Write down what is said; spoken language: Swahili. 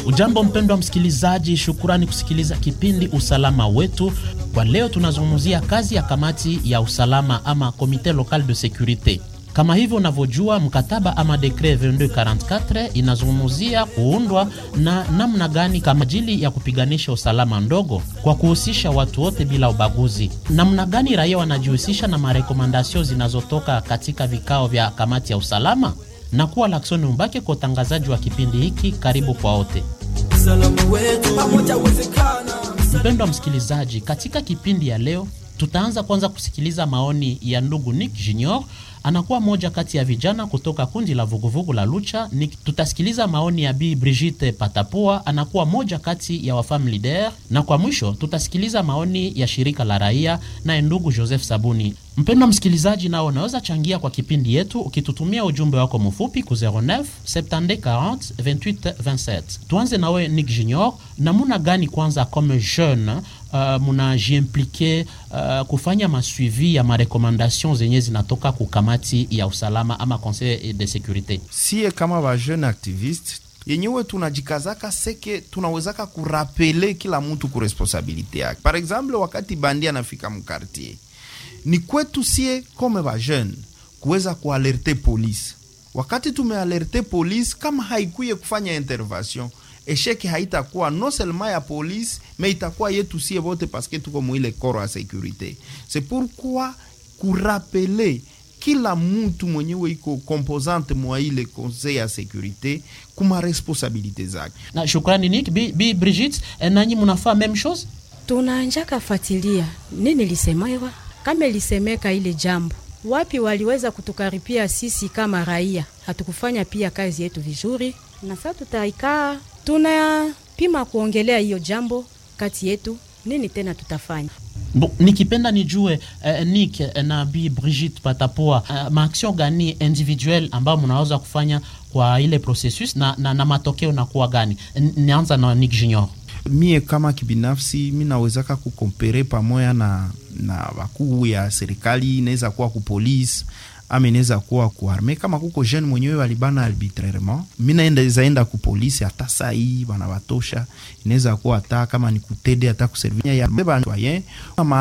Ujambo mpendwa msikilizaji, shukurani kusikiliza kipindi usalama wetu. Kwa leo tunazungumzia kazi ya kamati ya usalama ama komite local de securite. Kama hivyo unavyojua, mkataba ama dekret 2244 inazungumzia kuundwa na namna gani kama ajili ya kupiganisha usalama ndogo kwa kuhusisha watu wote bila ubaguzi. Namna gani raia wanajihusisha na marekomandasio zinazotoka katika vikao vya kamati ya usalama na kuwa Laksoni Umbake kwa utangazaji wa kipindi hiki. Karibu kwa wote. Mpendwa msikilizaji, katika kipindi ya leo tutaanza kwanza kusikiliza maoni ya ndugu Nick Junior, anakuwa moja kati ya vijana kutoka kundi la vuguvugu la Lucha. Nick, tutasikiliza maoni ya Bi Brigitte Patapua, anakuwa moja kati ya wafam leader, na kwa mwisho tutasikiliza maoni ya shirika la raia naye ndugu Joseph Sabuni. Mpendwa msikilizaji, nao unaweza changia kwa kipindi yetu ukitutumia ujumbe wako mfupi ku 09 70 40 28 27. Tuanze nawe Nick Junior, namuna gani kwanza comme jeune uh, munajiimplike uh, kufanya masuivi ya marekomandation zenye zinatoka ku kamati ya usalama ama conseil de securite? Sie kama ba jeune activiste yenyewe tunajikazaka seke tunawezaka kurapele kila mtu ku responsabilite yake. Par exemple, wakati bandi anafika mkartier ni kwetu sie kome ba jeune kuweza kualerte polisi. Wakati tumealerte polisi, kama haikuye kufanya intervention, esheke haitakuwa non seulement ya polisi me itakuwa yetu sie bote, paske tuko mwile koro ya securite. C'est pourquoi kurapele kila mutu mwenyewe iko composante mwa ile conseil ya securite kuma responsabilite zake. Na shukrani Nick. Bi, Bi Brigitte, eh, nanyi munafaa meme chose? Tunanjaka fatilia nini lisemewa, kama lisemeka ile jambo wapi waliweza kutukaripia sisi kama raia, hatukufanya pia kazi yetu vizuri, na sasa tutaikaa tunapima kuongelea hiyo jambo kati yetu, nini tena tutafanya. Bo, nikipenda nijue eh, Nick eh, na Bi Brigitte Patapua eh, maaction gani individuel ambayo mnaweza kufanya kwa ile processus na, na, na matokeo nakuwa gani? N- Nianza na Nick Junior. mie kama kibinafsi mi nawezaka kukompere pamoja na na wakuu ya serikali, inaweza kuwa ku police ama inaweza kuwa ku arme. Kama kuko jeune mwenyewe walibana arbitrairement, mi naenda zaenda ku police hata saa hii bana batosha, inaweza kuwa hata kama ni kutede hata kuservia ya citoyen ama